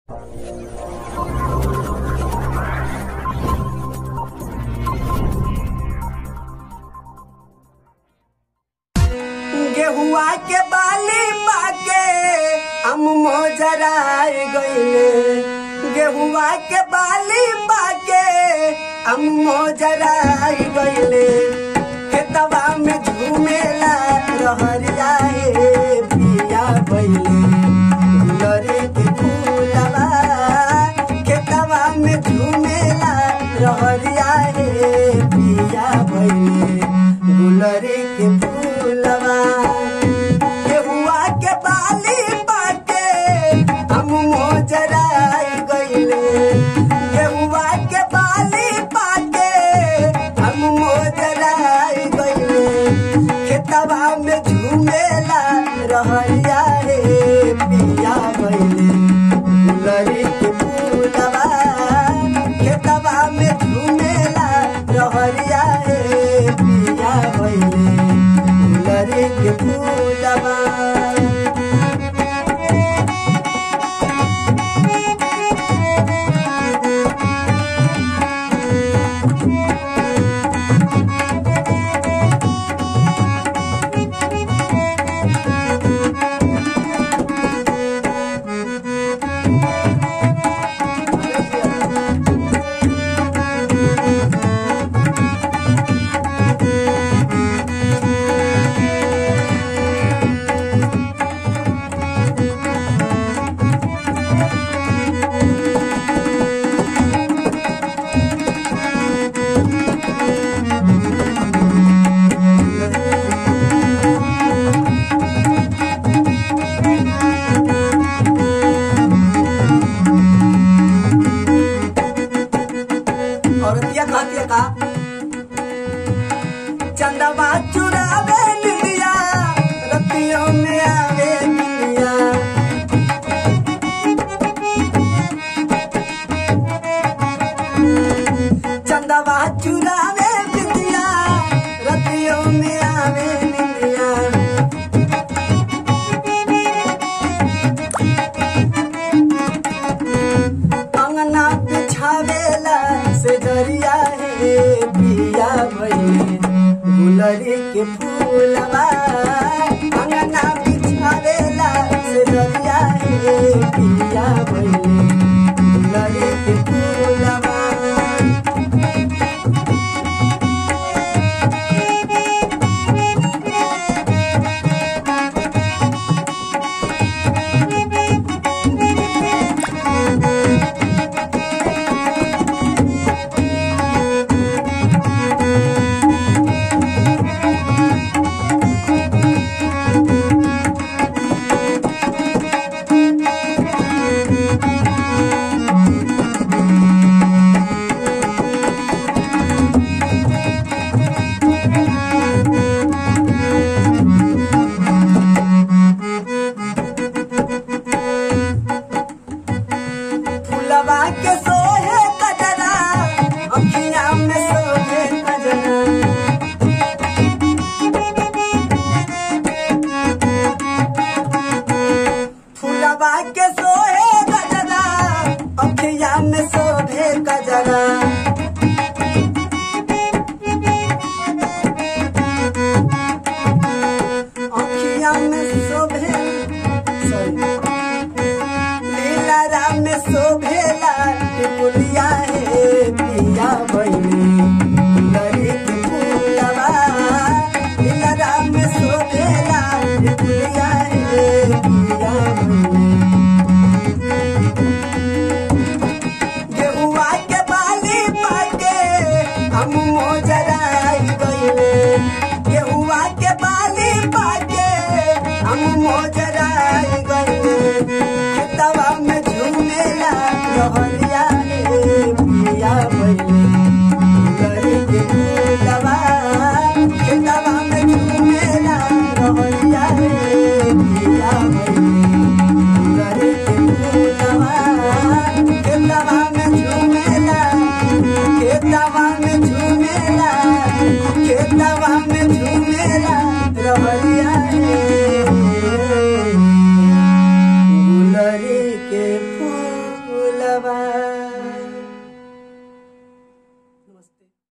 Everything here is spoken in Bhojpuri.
गेहुआ के बाली पाके हम मोजराए गईले गेहुआ के बाली पाके हम मोजराए गईले खेतवा में झूमेला रहरिया हे पिया बैले गुलरी के फूलवा खेतवा में झूमेला रहरिया हे पिया बैले गुलरी के फूलवा केहुआ के बाली पाके हम मोजराई गईले केहुआ के बाली पाके हम मोजराई गईले खेतवा में झूमेला रहरिया रे पिया गईले गुलरी के फूलवा खेतवा में झूमेला रहरिया रे पिया गईले गुलरी के फूलवा औरतिया कहती का चंदवा चुरावे निलिया रतियों में आवे निलिया चंदवा चुरावे निलिया रतियों में आवे निलिया अंगना बिछावेला से दरिया हे पिया भइले गुलरी के फूलवा अंगना बिछावेला से दरिया हे पिया भइले गुलरी के फूलवा फुलवा के सोहे कजरा अखिया में सोहे कजरा फुलवा के सोहे कजरा अखिया में सोहे कजरा अखिया में सोहे सॉरी लीला राम में शोभेला टिकुलिया हे पिया बहिनी गुलरी के फूलवा लीला राम में शोभेला टिकुलिया हे पिया बहिनी गेहुआ के बाली पाके हम मोजराई गईले गेहुआ के बाली पाके हम मोजराई गईले खेतवा में झूमेला रहरिया रे पिया बईले गजबा